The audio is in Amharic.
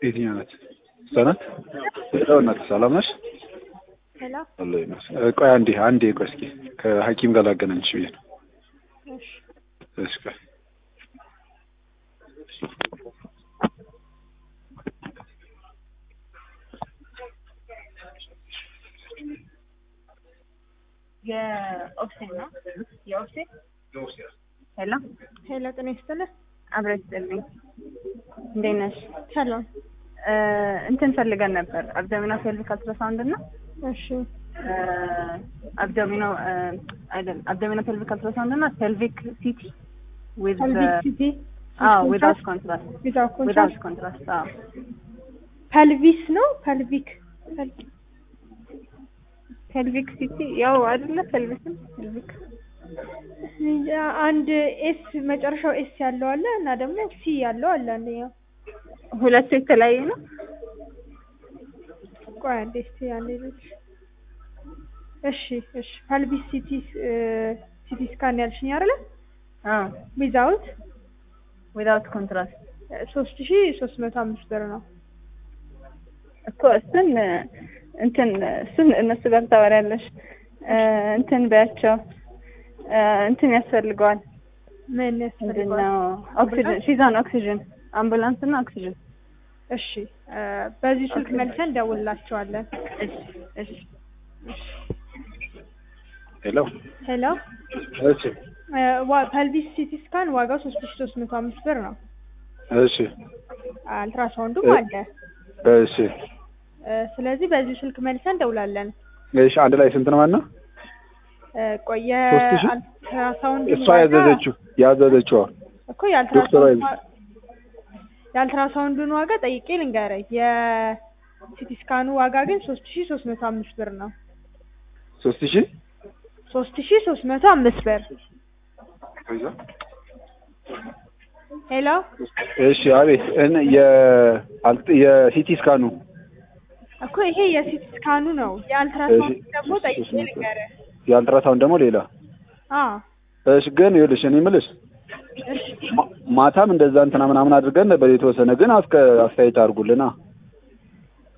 የትኛው ናት? እሷ ናት? ሄሎ እናት ሰላም ነሽ? ሄሎ አለ ይመስል ቆይ አንዴ አንዴ ቆይ እስኪ ከሐኪም ጋር ላገናኝሽ ብዬ ነው። እሺ እሺ ቆይ የኦክሲን ነው የኦክሲን ሄሎ ሄሎ ጤና ይስጥልህ። አብረሽ ስጥልኝ እንዴት ነሽ ሰላም። እ እንትን ፈልገን ነበር አብዶሚኖ ፔልቪክ አልትራሳውንድ እና እሺ አብዶሚኖ አይደለም አብዶሚኖ ፔልቪክ አልትራሳውንድ እና ፔልቪክ ሲቲ ዊዝ ፐልቪክ ሲቲ አዎ ዊዛውት ኮንትራስት ዊዛውት ዊዛውት ኮንትራስት ኮንትራስት አዎ ፐልቪስ ነው ፐልቪክ ፔልቪክ ሲቲ ያው አይደለ ፔልቪክም ፔልቪክ እንጃ አንድ ኤስ መጨረሻው ኤስ ያለው አለ እና ደግሞ ሲ ያለው አለ አንደኛው። ሁለቱ የተለያየ ነው ቆይ አንዴ እስቲ አንዴ ልጅ እሺ እሺ ፐልቪስ ሲቲ ሲቲ ስካን ያልሽኝ አይደለ? አዎ ዊዛውት ዊዛውት ኮንትራስት ሶስት ሺ ሶስት መቶ አምስት ብር ነው። እኮ እሱን እንትን እሱን እነሱ ጋር ታወሪያለሽ እ እንትን በያቸው እ እንትን ያስፈልገዋል ምን ምንድን ያስፈልገዋል? ነው ኦክሲጅን ሺዛን ኦክሲጅን አምቡላንስ እና ኦክሲጅን እሺ እ በዚህ ስልክ መልሰን እንደውልላቸዋለን። እሺ እሺ ሄሎ ሄሎ እሺ እ ዋ- ፐልቪስ ሲቲ ስካን ዋጋው ሶስት ሺ ሶስት መቶ አምስት ብር ነው። እሺ አልትራሳውንዱም እ- አለ። እሺ እ ስለዚህ በዚህ ስልክ መልሰን እንደውላለን። እሺ አንድ ላይ ስንት ነው ማለት ነው? እ ቆየ ሶስት ሺህ? አልትራሳውንድ እሷ ያዘዘችው ያዘዘችው እኮ ዶክተሯ የአልትራሳውንድ ያዘ- የአልትራሳውንዱን ዋጋ ጠይቄ ልንገርህ። የሲቲ ስካኑ ዋጋ ግን ሶስት ሺ ሶስት መቶ አምስት ብር ነው። ሶስት ሺህ ሶስት ሺ ሶስት መቶ አምስት ብር። ሄሎ እሺ አቤት እን የ አልት- የሲቲ ስካኑ እኮ ይሄ የሲቲ ስካኑ ነው። የአልትራሳውንድ እሺ፣ ደግሞ ሶስት- ጠይቄ ሶስት መቶ። ልንገርህ። የአልትራሳውንድ ደግሞ ሌላ አዎ እሺ ግን ይኸውልሽ እኔ የምልሽ እሺ ማ- ማታም እንደዛ እንትና ምናምን አድርገን ነበር የተወሰነ ግን አስከ አስተያየት አድርጉልና